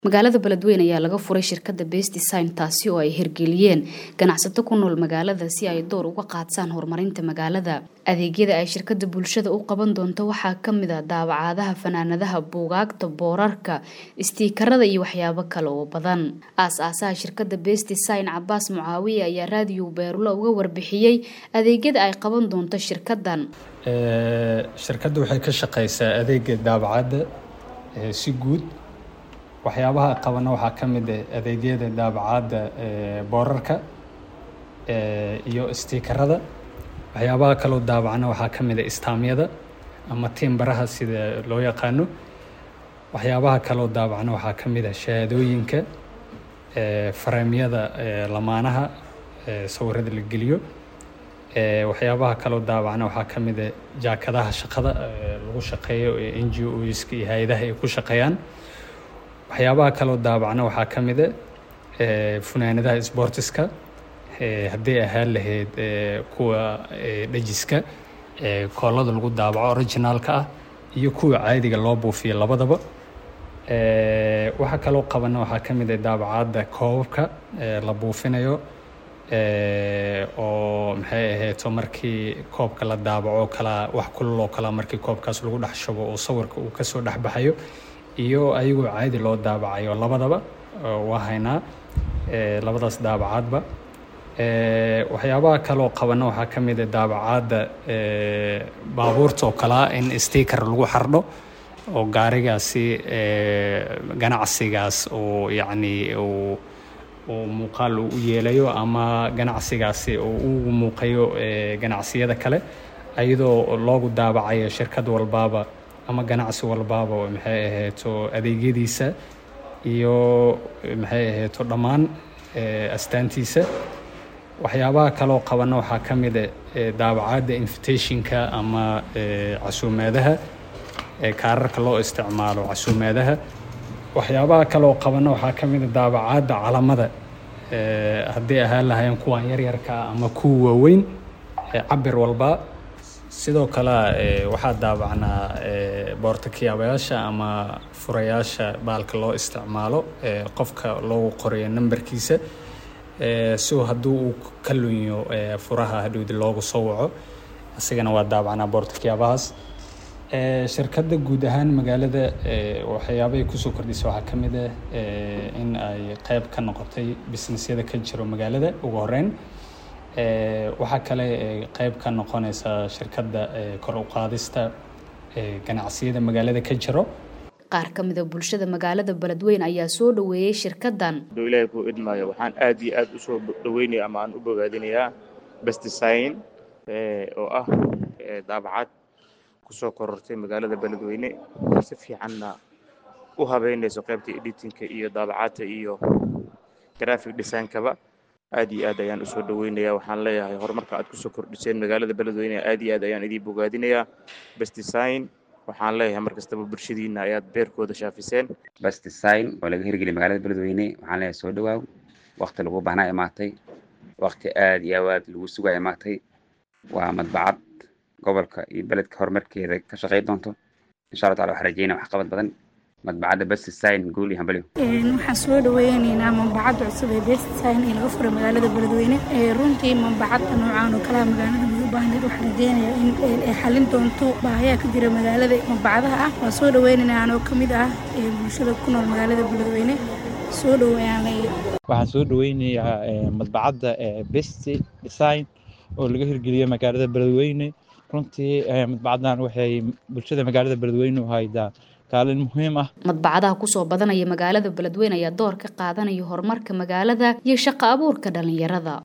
magaalada beledweyne ayaa laga furay shirkadda best design taasi oo ay hirgeliyeen ganacsato ku nool magaalada si ay door uga qaadsaan horumarinta magaalada adeegyada ay shirkadda bulshada u qaban doonto waxaa kamid a daawacaadaha fanaanadaha buugaagta boorarka istiikarada iyo waxyaabo kale oo badan aas-aasaha shirkadda best design cabaas mucaawiye ayaa raadiyo beerulo uga warbixiyey adeegyada ay qaban doonto shirkaddan shirkadda waxay ka shaqeysaa adeega daabacadda si guud waxyaabaha qabana waxaa ka mid ah adeegyada daabacadda boorarka iyo istiikarada waxyaabaha kaloo daabacna waxaa ka mid ah istaamyada ama tiimbaraha sida loo yaqaano waxyaabaha kaloo daabacna waxaa ka mid ah shahaadooyinka fareemyada lamaanaha sawirada la geliyo waxyaabaha kaloo daabacna waxaa ka mid ah jaakadaha shaqada lagu shaqeeyo ee n g oska iyo hay-adaha ay ku shaqeeyaan waxyaabaha kaloo daabacna waxaa ka mid a funaanadaha sbortiska hadday ahaan lahayd kuwa dhajiska koolada lagu daabaco originaalka ah iyo kuwa caadiga loo buufiyo labadaba waxaa kaloo qabana waxaa ka mid a daabacadda koobabka la buufinayo oo maxay ahayto markii koobka la daabaco kala wax kulul oo kala markii koobkaas lagu dhex shubo oo sawirka uu kasoo dhex baxayo iyo ayagoo caadi loo daabacayo labadaba waa haynaa labadaas daabacaadba waxyaabaha kaloo qabana waxaa ka mid a daabacaadda baabuurta oo kalea in sticker lagu xardho oo gaarigaasi ganacsigaas oo yacni uu uu muuqaal uu u yeelayo ama ganacsigaasi uu ugu muuqayo ganacsiyada kale ayadoo loogu daabacayo shirkad walbaaba ama ganacsi walbaaba maxay ahayto adeegyadiisa iyo maxay ahayto dhammaan astaantiisa waxyaabaha kaloo qabana waxaa ka mid a daabacadda invitationka ama casuumaadaha kaararka loo isticmaalo casuumaadaha waxyaabaha kaloo qabana waxaa ka mid a daabacadda calamada hadday ahaan lahaayeen kuwan yaryarka ama kuwa waaweyn cabir walba sidoo kale waxaa daabacnaa boortakiyaabayaasha ama furayaasha baalka loo isticmaalo qofka loogu qorayo nambarkiisa si hadduu uu ka lunyo furaha hadhowdi loogu soo waco isagana waa daabacnaa boortakiyaabahaas shirkadda guud ahaan magaalada waxyaabahay kusoo kordhisa waxaa ka mid ah in ay qeyb ka noqotay businessyada ka jiro magaalada ugu horeyn waxaa kale qeyb ka noqonaysa shirkadda kor u qaadista ganacsiyada magaalada ka jiro qaar ka mida bulshada magaalada beledweyne ayaa soo dhaweeyey shirkaddan aduu ilaahay kuu idmaayo waxaan aad iyo aad usoo dhaweynaya ama aan u bogaadinayaa bestdesign oo ah daabacad kusoo korortay magaalada beledweyne si fiicanna u habeynayso qaybta editinka iyo daabacadta iyo graphic designkaba aad iyo aad ayaan usoo dhaweynaya waxaan leeyahay horumarka aad kusoo kordhiseen magaalada beledweyne aad iyo aad ayaan idiin bogaadinayaa bestdesign waxaan leeyahay mar kastaba bulshadiina ayaad beerkooda shaafiseen bestdesign oo laga hirgeliyay magaalada beledweyne waxaan leeyahay soo dhawaaw wakti lagu baahnaa imaatay wakti aad iyo aad lagu sugaa imaatay waa madbacad gobolka iyo beledka horumarkeeda ka shaqey doonto insha allah tacala waxaan rajeynaya waxqabad badan madbacadda bestdesign guul iyo hambalyo waxaan soo dhaweyneynaa manbacadda cusub ee bestdesign ee laga furay magaalada beledweyne runtii manbacadda noocaan oo kalea magaalada lagu baahneed waxaan rajeynayaa in ay xalin doonto baahayaha ka jira magaalada manbacadaha ah waan soo dhaweyneynaa anoo ka mid ah bulshada ku nool magaalada beledweyne soo dhaweeyaan leeyahay waxaan soo dhaweynayaa madbacadda best design oo laga hirgeliyay magaalada beledweyne runtii madbacaddan waxay bulshada magaalada beledweyne u haydaa kaalin muhiim ah madbacadaha kusoo badanaya magaalada beledweyne ayaa door ka qaadanaya horumarka magaalada iyo shaqo abuurka dhalinyarada